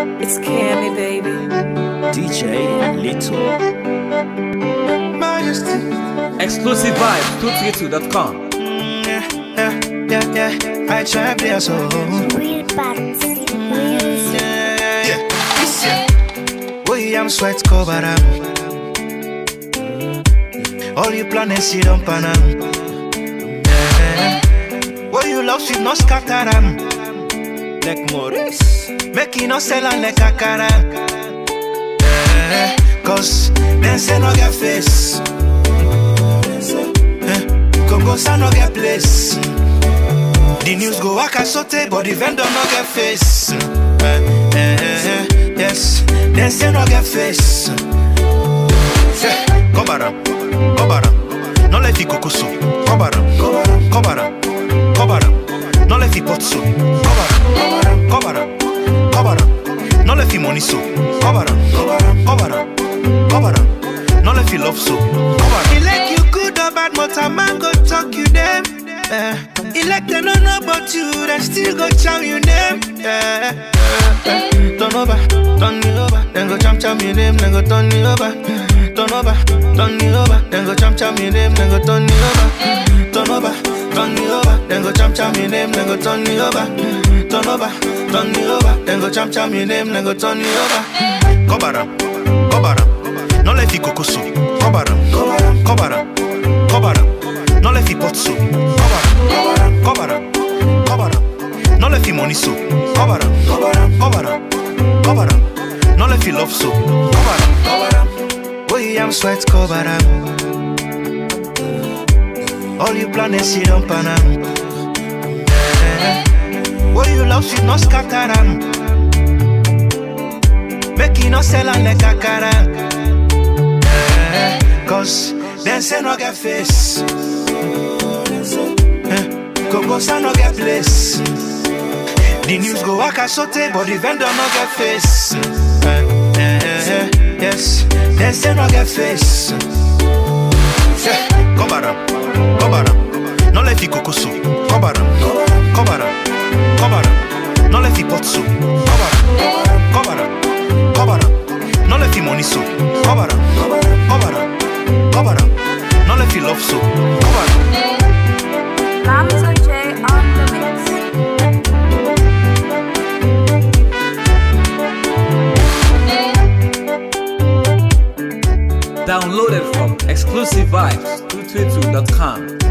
It's Cammy, baby. DJ Little. Majesty. Exclusive vibes 232.com. Yeah, yeah, yeah, yeah. I try play so. Real parts. Real Yeah, yeah, this year. William sweat cover up. All you planets you don't pan am. Yeah. What you love should not scatter am. Like Maurice. Make you not sell am like Akara. Yeah. Cause them say no get face. Eh, Congo say no get place. The news go waka sote, but the vendor no get face. Eh, eh, eh, eh, yes, them say no get face. Yeah, Kobara, Kobara, no let fi kokoso. Kobara, Kobara, Kobara, no let fi potso. Kobara, Kobara, Kobara, no let fi money so. Kobara, Kobara, Kobara, no let fi love so. Kobara. He like you good or bad, but a man go talk you them. Eh, he like they don't know about you, they still go chow you name. Yeah, eh, eh. Turn over, turn me over, then go cham cham your name, then go turn me over. Turn over, turn me over, then go cham cham your name, then go turn me over. Turn over, turn me over, then go cham cham your name, then go turn me over. Turn over, turn me over, then go cham cham your name, then go turn me over. Kobara, Kobara, no let fi kokoso. Kobara, Kobara, Kobara, no let fi potso. Kobara, Kobara, Kobara, no let fi money so. Kobara, Kobara, Kobara, no let fi love so. Kobara, Kobara, William sweat Kobara. All you planets you don't pan am. Eh, What you love should not scatter am. Make you not sell am like Akara. Eh, Cause them say no get face. Eh, Coco say no get place. The news go waka sote, but the vendor no get face. Eh, eh, eh, yes, them say no get face. Yeah, Kobara, Kobara, no let fi kokoso. Kobara, Kobara, Kobara, no let fi potso. Kobara, Kobara, Kobara, no let fi money so. Kobara, Kobara, Kobara, no let fi love so. Kobara. Lamzo J on the mix. Downloaded from exclusive vibes 232.com.